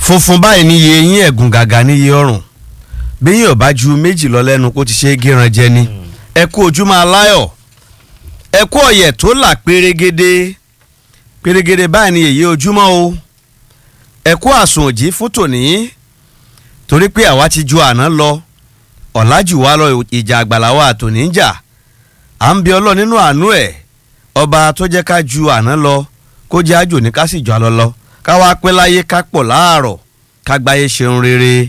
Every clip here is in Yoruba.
funfun báyìí níye eyín ẹ̀gùn gàgà níye ọrùn bí yín ò bá ju méjì lọ lẹ́nu kó ti ṣe é gíran jẹ ni ẹ kú ojúmọ́ aláyọ̀ ẹ kú ọ̀yẹ̀ tó là pérégede pérégede báyìí ni èyí ojúmọ́ o ẹ kú àsùn òjì fún tòní torí pé àwa ti ju àná lọ ọ̀làjù wa lọ ìjà àgbàlá wa tòní ń jà à ń bí ọlọ́ nínú àánú ẹ̀ ọba tó jẹ́ ká ju àná lọ kó jẹ́ àjò ní ká sì jọ àlọ́ lọ ká wá pẹ́ láyé ká pọ̀ láàárọ̀ ká gbáyé ṣeun rere.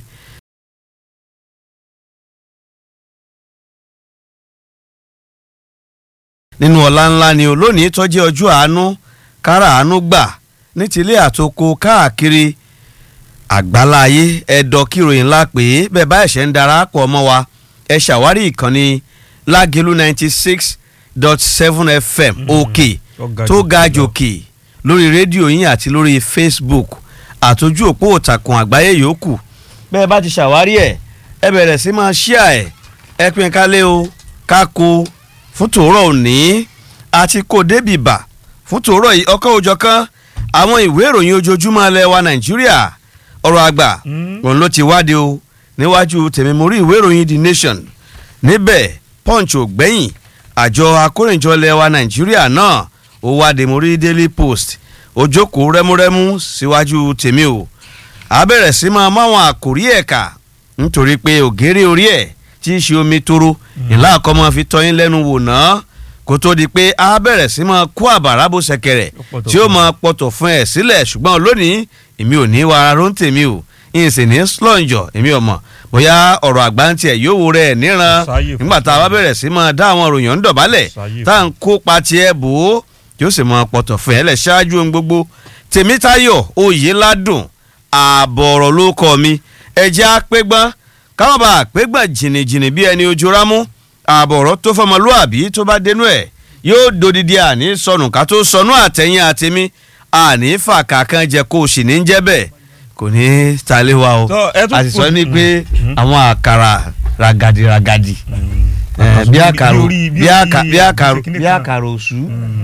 nínú ọ̀la ńlá ni olónìí tó jẹ́ ọjọ́ àánú kára àánú gbà ní tilé àtoko káàkiri àgbáláyé ẹ̀dọ̀ kíròyìn ńlá pé bẹ́ẹ̀ bá ẹ̀ṣẹ̀ ń darapọ̀ mọ́ wa ẹ ṣàwárí ìkànnì lágẹ̀lú ninety six dot seven fm òkè tó ga jòkè lórí rédíò yín àti lórí facebook àtòjú òpó òtàkùn àgbáyé yòókù bẹ́ẹ̀ bá ti ṣàwárí ẹ̀ ẹ bẹ̀rẹ̀ sí máa ṣíà ẹ̀ ẹ pín kálẹ̀ o kákó fún tòórọ̀ òní àti kò débìbà fún tòórọ̀ yìí ọkọ̀ òjọ̀ kan àwọn ìwé ìròyìn ojoojúmọ́ ilẹ̀ wa nàìjíríà ọ̀rọ̀ àgbà òun ló ti wáde o níwájú tèmi mo rí ìwé ìròyìn the nation níbẹ̀ punch ò gbẹ̀yìn àjọ akórèjọ ilẹ̀ wa nàìjíríà náà ó wáde mo rí daily post ojókòó rẹ́múrẹ́mú síwájú tèmi o a bẹ̀rẹ̀ sí máa máwọn àkórí ẹ̀ka nítorí pé ògèrè orí ẹ̀ tí í ṣe omi toro ìlà àkọ́mọ́ fi tọ́yín lẹ́nu wò náà kó tó di pé a bẹ̀rẹ̀ sí máa kó àbàrà bó ṣẹ̀kẹ̀rẹ̀ tí ó máa pọ̀tọ̀ fún ẹ̀ sílẹ̀ ṣùgbọ́n lónìí èmi ò ní wàrà ló ń tèmi o ìyìn sì ní slọ́njọ̀ èmi ò mọ̀ bóyá ọ̀rọ̀ àgbà ń tiẹ̀ yóò wo rẹ̀ níran nígbà tá a bá bẹ̀rẹ̀ sí máa dá àwọn òròyìn ń dọ̀bálẹ̀ tá à ń kópa tiẹ̀ bò ó tí ó sì máa pọ̀tọ̀ fún ẹ̀ lẹ̀ ṣáájú ohun gbogbo tèmítayọ̀ oyèládùn ààbọ̀ ọ̀rọ̀ ló kọ́ mi ẹ̀jẹ̀ apẹ́gbọ́n káwọn bá àpégbọ̀n jìnnìjìnnì bí ẹni ojú rámú ààbọ̀ ọ̀rọ̀ tó fọmọlúàbí tó bá dénú ẹ̀ yóò dodidi àní sọnù ká tó sọnù àtẹ̀yìn àtẹ̀mí àní fàkà kan jẹ kó o sì ní jẹ́ bẹ́ẹ̀ kò ní talé wa o àti sọ ní pé àwọn àkàrà ragadi ragadi bí àkàrò bí àkàrò òṣù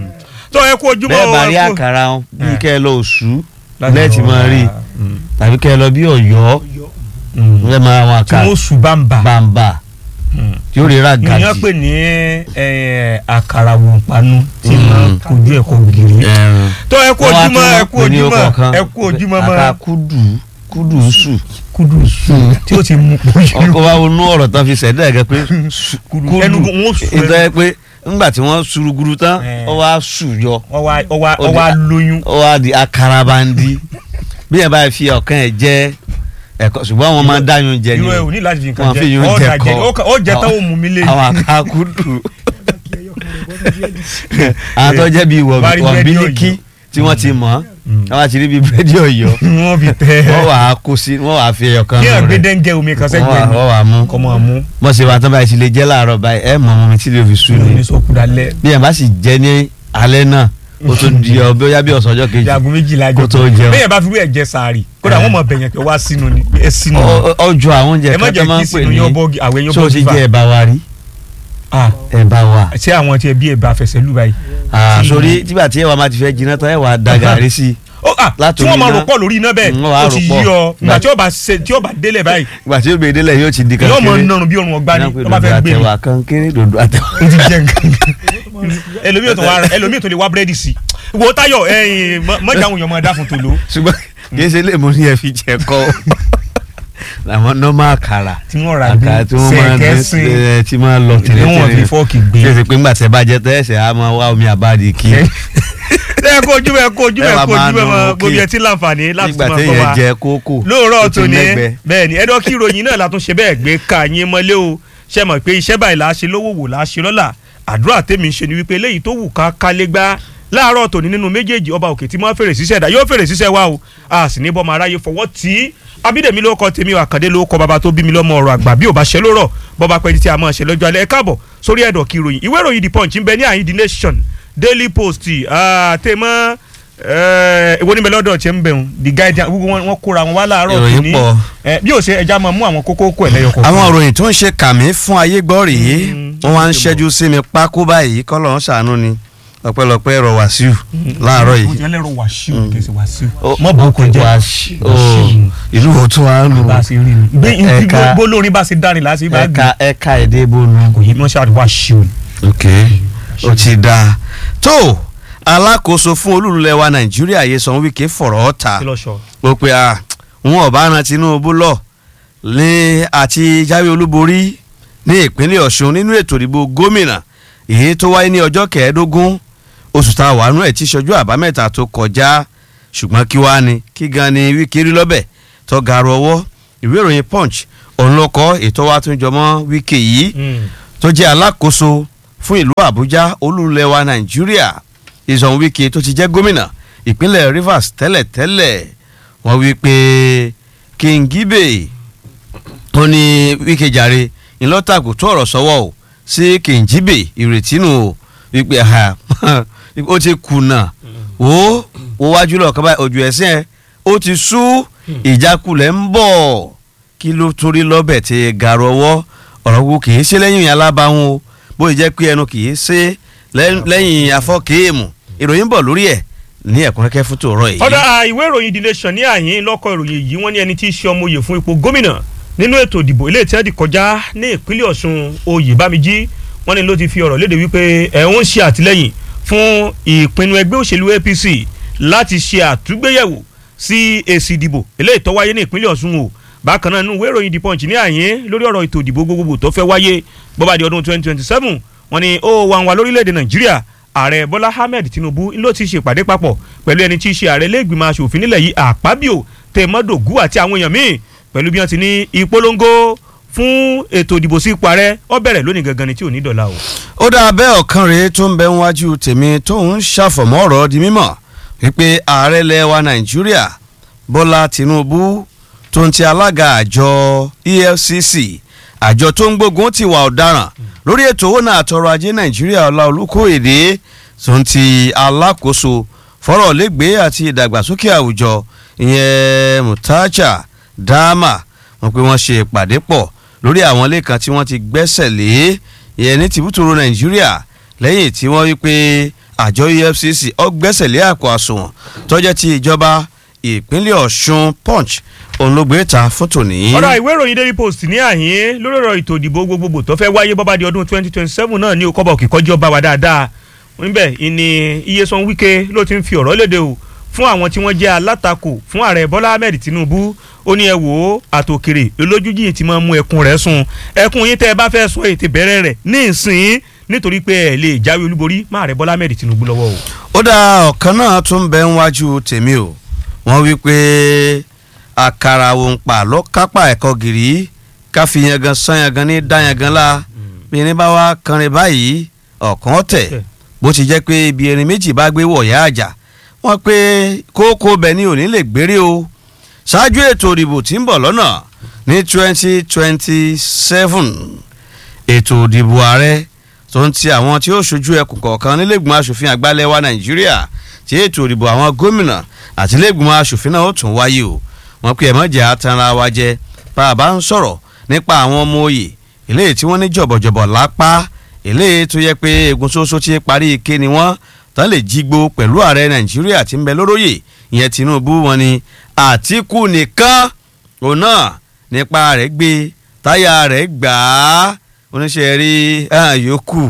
bẹ́ẹ̀ bá rí àkàrà bí kẹ́ ẹ lọ òṣù lẹ́ẹ̀tì máa rí tàbí kẹ́ ẹ lọ bí ọ̀yọ́ ẹ máa wọn àkàrà tí wọ́n sùn bàǹbà bàǹbà tí ó rí ragadi. ìyẹn pè ní àkàrà wòǹpanu tí máa kojú ẹ̀kọ́ gírí. tó ẹ kú ojúmọ́ ẹ kú ojúmọ́ ẹ kú ojúmọ́ mọ́. àkà kúdù kúdù sù. kúdù sù tí ó ti mú pọ̀jù. ọkọ wa wọnú ọ̀rọ̀ tán fi ṣẹ̀dá ẹ̀gẹ́ pé kúdù ẹnu wọn sùn ìtọ́ ẹ pé ńgbà tí wọ́n suruguru tán ọ wá sù yọ. ọ wá lóyún. ọ wá di akarabandi bí ẹ bá fi ọ̀kan ẹ̀ jẹ́ ẹ̀kọ́ ṣùgbọ́n wọn máa ń dáyún jẹ ni irú ẹ ò ní láti fi nǹkan wọn fi jẹ yún ọ jẹ dà jẹ kọ ó jẹ tán ó mú mi lé àwọn àkàkùdù àwọn tó jẹ́ bíi Bá rí búrẹ́dì wọ̀bílíkì Ọ̀yọ́. tí wọ́n ti mọ̀ wọ́n á ti rí bíi búrẹ́dì ọ̀yọ́ wọ́n fi tẹ wọ́n wà á kó sí wọ́n wà á fi ẹyọ kan kí ẹ nù gbé rẹ̀ dẹ́ńgẹ́ omi kan wọ́n sẹ́gbẹ̀ẹ́ wà mi wọ́n wà á mú kọ́ mọ́ mú bọ́n ṣe wà tán báyìí ti lè jẹ́ láàárọ̀ báyìí ẹ̀ mọ̀ ọmọ mi tí lè fi sùn ní ni sọ́kù dalẹ̀ bí ẹ̀ bá sì jẹ́ ní alẹ́ náà ó tó di ọ bóyá bí ọ̀sán ọjọ́ kejì jagun méjìlá kó tó jẹun. bẹ́ẹ̀ bá fi rú ẹ̀jẹ̀ sàárì kódà wọ́n mọ̀ bẹ̀yẹn pé wá sínú ni ẹ sínú ni Ọ- ọ- ọjọ́ àwọn oúnjẹ ẹ má kan tó jẹ́ máa kí ń pè sínú ní yọ bọ́ọ̀gì àwọn èèyàn tó o ti bọ́ọ̀gì jẹ ẹ̀bà wa rí fa ẹ̀bà wa ṣé àwọn tí ẹ bí ẹ bá fẹsẹ̀ lù báyìí. Ah, tí- sórí tígbà tí ẹwà máa ti fẹ́ jiná tán ẹwà da gàrí sí i ó à tí látòrí wọ́n máa iná. rò pọ̀ lórí iná bẹ́ẹ̀ Mm, wọ́n á ó rò ti pọ̀. yí ọ Gbà- ìgbà tí ó bá ṣe tí ó bá délẹ̀ báyìí ìgbà tí ó gbé délẹ̀ yóò ti di yóò mọ kankéré nọrùn bí orun ọgbà ni Iná pé tó bá dòdò fẹ́ gbé mi àtẹwà kankéré dòdò àtẹwà. ó ti jẹ nǹkan ẹlòmíì ò tó wá ẹlòmíì ò tó lè wá búrẹ́dì sí i wo Táyọ̀ ẹ̀yìn mọ́jà àwọn èèyàn máa dá fún tòló ṣùgbọ́n kì í ṣe lè mú ní ẹ fi jẹ kọ́ làwọn nọ́mà àkàrà tí wọ́n rà bí àkàrà tí wọ́n máa ń sẹ̀kẹ́sìn ẹ tí máa ń lọ tí wọ́n fi tẹ̀lé fọ́ọ̀kì gbé. tí èsì pé ńgbà tẹ́ bá jẹ tẹ́ ẹ̀sẹ̀ á máa wá omi àbáàdì kí ẹ kó ojú bẹ kó ojú bẹ Ẹ wá kó máa ojú bẹ nù mọ òkè. gbogbo ẹ tí láǹfààní láti nígbà máa tẹ́ gbọ́ yẹn wa jẹ kókò lóòrọ̀ tó ti tòní lẹ́gbẹ̀ẹ́. bẹ́ẹ̀ ni ẹ̀dọ́ kí ìròyìn náà la tún ṣe bẹ́ẹ̀ gbé ká yín mọ́lé o ṣe mọ̀ pé iṣẹ́ báyìí la ṣe lówó wò la ṣe lọ́la àdúrà tèmi ń ṣe ni wípé eléyìí tó wù ká kálé gbá láàárọ̀ tòní nínú méjèèjì ọba òkè tí máa fèrè síṣẹ́ dá yóò fèrè síṣẹ́ wa o a sì ní bọ́ máa ráyè fọwọ́ tí abídèmí ló kọ tèmi àkàndé ló kọ bàbá tó bí mi lọ́mọ ọ̀rọ̀ àgbà bí ò bá ṣe lórọ̀ bọ́ba pẹ́ tí a máa ṣe lọ́jọ́ alẹ́ ẹ káàbọ̀ sórí ẹ̀dọ̀ kí ìròyìn ìwé ìròyìn the punch ń bẹ ní àyín the nation daily post àtẹ̀mọ́ ìwọ níbẹ̀ lọ́dọ̀ ṣe ń bẹ̀rù the guardian gbogbo wọn wọn kóra wọn wá láàárọ̀ Ìròyìn tòní pọ̀. ẹ, bí ó ṣe ẹja máa mú àwọn kókó kó ẹ̀ lẹ́yọ kọ̀ọ̀kan. àwọn òròyìn tó ń ṣe kàmí fún ayé gbọ́ rèé Mm, wọ́n wá ń ṣe ṣẹ́jú sí mi pákó báyìí kọ́lọ̀ ń ṣàánú ni ọpẹ́lọpẹ́ ẹ̀rọ wàsíù láàárọ̀ yìí. mo ti ẹlẹ́rọ wàṣíù kì í ṣe wàṣíù. Ó- mọ̀ bó kò jẹ́ Wàṣíù. Ó, ìlú òtún wa ń lò bá a ṣe rí ni. bí Ẹ̀ka- bó lórin bá ṣe dárin láti bá gbé. ẹ̀ka ẹ̀ka èdè bónú. kò yí wọ́n ṣe àdúrà wàṣíù. ok ó ti dáa tó alákòóso fún olúlulẹ̀ wa nàìjíríà Nyesom Wike fọ̀rọ̀ ta kí ló sọ. ó pe à wọn ọba ran Tinubu lọ ní àti jáwé olúborí ní ìpínlẹ̀ Ọ̀ṣun nínú ètò ìdìbò gómìnà èyí tó wáyé ní ọjọ́ kẹẹ̀ẹ́dógún oṣù tá a wà nú ẹ̀ tí ṣojú àbámẹ́ta tó kọjá ṣùgbọ́n kí wàá ní kí gan ni Wike rí lọ́bẹ̀ tó gàrú ọwọ́ ìwé ìròyìn Punch òun ló kọ ètò wa tún jọmọ́ Wike yìí tó jẹ́ alákòóso fún ìlú Àbújá olúlẹ̀ wa Nàìjíríà Nyesom Wike tó ti jẹ́ gómìnà ìpínlẹ̀ Rivers tẹ́lẹ̀tẹ́lẹ̀ wọ́n wí pé Kingibe ó ní Wike jàre ńlọ́tàkù tó ọ̀rọ̀ sọ́wọ́ o sí Kingibe ìrètí nù o wípé ha ó ti kùnà ó ó wájú lọ kọ́ báyìí ojú ẹ̀sìn ẹ̀ ó ti sú ìjákulẹ̀ ń bọ̀ kí ló torí lọ́bẹ̀ tí gàrọ̀ ọwọ́ ọ̀rọ̀ wo kì í ṣe lẹ́yìn alábàáhùn o bóyá jẹ́ pé ẹnu kì í ṣe lẹ́- lẹ́yìn afọ́kéèmù ìròyìn bọ̀ lórí ẹ̀ ní ẹ̀kúnrẹ́kẹ́ fún tòórọ́ yìí. ọ̀dà ìwé ìròyìn The Nation ní àyín lọ́kọ̀ ìròyìn yìí wọ́n ní ẹni tí í ṣe ọmọ oyè fún ipò gómìnà nínú ètò ìdìbò ilé ìtẹ́ẹ̀dì kọjá ní ìpínlẹ̀ Ọ̀ṣun Oyèbámijí wọ́n ní ló ti fi ọ̀rọ̀ léde wípé ẹ̀ ń ṣe àtìlẹ́yìn fún ìpinnu ẹgbẹ́ òṣèlú APC láti ṣe àtúgbéyẹ̀wò sí èsì ìdìbò ilé ìtọ́ wáyé ní ìpínlẹ̀ Ọ̀ṣun o bákan náà nínú ìwé ìròyìn The Punch ní àyín lórí ọ̀rọ̀ ètò ìdìbò gbogbogbò tó fẹ́ wáyé bọ́bá di ọdún 2027 wọ́n ní ó wà wà lórílẹ̀‐èdè Nàìjíríà ààrẹ bọ́lá ahmed tinubu ló ti ṣèpàdé papọ̀ pẹ̀lú ẹni tí í ṣe ààrẹ lẹ́gbìmọ̀ asòfin nílẹ̀ yìí àpábíò tèmọ́dògú àti àwọn èèyàn míì pẹ̀lú bí wọ́n ti ní ìpolongo fún ètò ìdìbò sí ipò ààrẹ ó bẹ̀rẹ̀ lónìí gangan ni tí ò ní dọ̀la o. ó dáa bẹ́ẹ̀ ọ̀kan rèé tó ń bẹ níwájú tèmi tó ń ṣàfọ̀mọ́ ọ̀rọ̀ di mímọ̀ wípé ààrẹ ilẹ̀ wa nàìjíríà bọ́lá tinubu tó ń ti alága àjọ efcc àjọ tó ń gbógun ti wà ọ̀daràn lórí ètò owó náà àtọrọ ajé nàìjíríà ọlá olùkóyèdè tó ń ti alákòóso fọ́rọ̀ lẹ́gbẹ̀ẹ́ àti ìdàgbàsókè àwùjọ ìyẹn mutacha dama wọn pé wọ́n ṣe ìpàdé pọ̀ lórí àwọn ilé kan tí wọ́n ti gbẹ́sẹ̀ lé ìyẹn ní tìbútòrò nàìjíríà lẹ́yìn tí wọ́n wí pé àjọ efcc ó gbẹ́sẹ̀ lé àpò àsùnwọ̀n tó jẹ́ ti ìjọba ìpínlẹ̀ ọ̀ṣun punch òun ló gbé ta fún tòní. ọ̀rọ̀ ìwé ìròyìn daily post ní àyín lórí ọ̀rọ̀ ètò ìdìbò gbogbogbò tó fẹ́ wáyé bọ́bá di ọdún 2027 náà ní okọ́bọ̀ kíkọ́jú ọba wa dáadáa níbẹ̀ ìní Nyesom Wike ló ti ń fi ọ̀rọ̀ léde o fún àwọn tí wọ́n jẹ́ alátakò fún ààrẹ Bọ́lá Ahmed Tinubu ó ní ẹ wò ó àtòkèrè olójújì ti máa mú ẹkún rẹ̀ sùn ẹkún yín tẹ́ ẹ bá fẹ́ sọ ètè bẹ̀rẹ̀ rẹ̀ ní ìsìn nítorí pé ẹ lè jáwé olúborí má ààrẹ Bọ́lá Ahmed Tinubu lọ́wọ́ o. ó dá ọ̀kan náà tún bẹ níwájú tèmi o wọ́n wí pé àkàrà òǹpà ló kápá ẹ̀kọ́ gìrì ká fi yangan san yangan ní dá yangan la bí ẹni bá wá kanrin báyìí ọ̀kan tẹ̀ bó ti jẹ́ pé ibi erin méjì bá gbé wọ̀yá àjà wọ́n pé kókó bẹ̀ ni òní lè gbére o ṣáájú ètò ìdìbò tí ń bọ̀ lọ́nà ní twenty twenty seven ètò ìdìbò ààrẹ tó ń ti àwọn tí ó ṣojú ẹkùn kọ̀ọ̀kan nílẹ̀gbọ̀n aṣòfin àgbàlẹ̀ wa nàìjíríà tí ètò ìdìbò àwọn gómìnà àti nílẹ̀gbọ̀n aṣòfin náà ó tún wáyé o wọ́n pe ẹ̀mọ́jà atanra wa jẹ bá a bá ń sọ̀rọ̀ nípa àwọn ọmọ òye eléyìí tí wọ́n ní jọ̀bọ̀jọ̀bọ̀ lápá eléyìí tó yẹ pé egun ṣoṣo ti parí ike ni wọ́n tán lè jígbó pẹ̀lú ààrẹ nàìjíríà tí ń bẹ lóróyè ìyẹn tinubu wọn ni àtìkù nìkan òun náà nípa rẹ̀ gbé táyà rẹ̀ gbà á oníṣẹ́ rí yòókù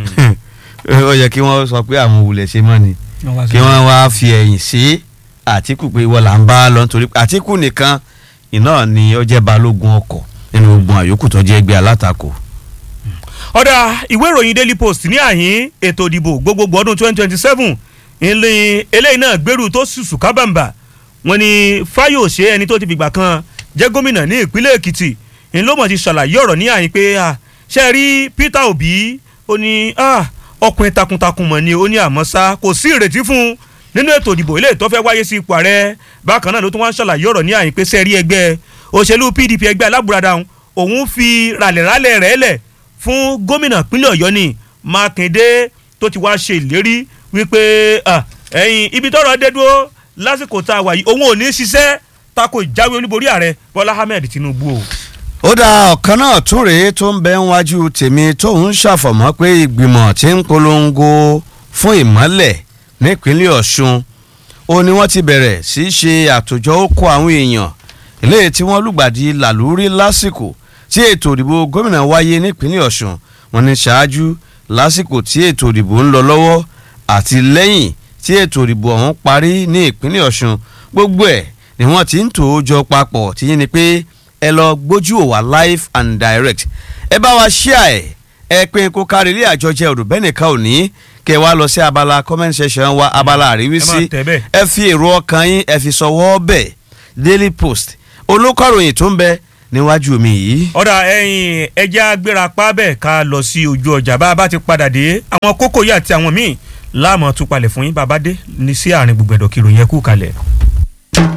ó yẹ kí wọ́n sọ pé àwọn òwúlẹ̀ ṣe mọ́ ni kí wọ́n wá fi ẹ̀yìn sí àtìkù pé wọ́n là ń bá lọ nítorí àtìkù nìkan iná ni ó jẹ́ balógun ọkọ̀ nínú ogun àyókù tó jẹ́ ẹgbẹ́ alátakò. ọ̀dà ìwé ìròyìn daily post ní àyín ètò ìdìbò gbogbogbò ọdún twenty twenty seven ilé eléyìí náà gbèrú tó sùsù kábàǹbà wọ́n ní fáyọ̀ṣe ẹni tó ti fìgbà kan jẹ́ gómìnà ní ìpínlẹ̀ èkìtì ńlọmọ ti ṣàlàyé ọ̀rọ̀ ní àyín pé ṣe rí peter obi ó ní ọkùnrin takuntakun mọ̀ ni ó ní àmọ́ ṣá kò sí ìrètí fún un nínú ètò ìdìbò ilé ìtọ́ fẹ́ wáyé sí ipò ààrẹ bákan náà ló tún wá ń ṣàlàyé ọ̀rọ̀ ní àyín pé sẹ́ẹ̀rí ẹgbẹ́ òṣèlú pdp ẹgbẹ́ alábùradà òun fi ràlẹ̀ràlẹ̀ rẹ̀ lẹ̀ fún gómìnà pínlẹ̀ ọ̀yọ́ ni mákindé tó ti wá ṣe ìlérí wípé ẹ̀yìn ibi tọ́rọ̀ dé dúró lásìkò tá a wà yìí òun ò ní ṣiṣẹ́ tako ìjáwé olúborí ààrẹ bọ́lá ahmed tinubu o. ó dá ọ̀kan náà tún rèé tó ń bẹ níwájú tèmi tó ń ṣàfọ̀mọ́ pé ìgbìmọ̀ tí ń polongo fún ìmọ́lẹ̀ nípínlẹ̀ ọ̀ṣun ó ní wọ́n ti bẹ̀rẹ̀ sí í ṣe àtòjọ ókó àwọn èèyàn eléyìí tí wọ́n lùgbàdì làlúrí lásìkò tí ètò ìdìbò gómìnà wáyé nípínlẹ̀ ọ̀ṣun wọ́n ní ṣáájú lásìkò tí ètò ìdìbò ń lọ lọ́wọ́ àti lẹ́yìn tí ètò ìdìbò ọ̀hún parí ní ìpínlẹ̀ ọ̀ṣun gbogbo ẹ̀ ni wọ́n ti ń tò ó jọ papọ̀ tí yín ni pé ẹ lọ gbójú ò wá live and direct ẹ bá wa ṣíà ẹ ẹ pín kó kárí ilé àjọjẹ òdùbẹ́nìkan òní kẹ wá lọ sí abala comment section wa abala àríwísí ẹ máa tẹ̀ bẹ́ẹ̀. ẹ fi èrò ọkàn yín ẹ fi sọwọ́ bẹ̀ daily post olùkọ́ròyìn tó ń bẹ níwájú mi yìí. ọ̀dà ẹ̀yìn ẹja gbéra pa bẹ́ẹ̀ ká lọ sí ojú ọjà bá a bá ti padà dé àwọn kókó yìí àti àwọn míì láàmú tún palẹ̀ fún yín bàbá dé ní sí àárín gbogbo ẹ̀dọ̀ kìròyìn ẹ̀kú kalẹ̀.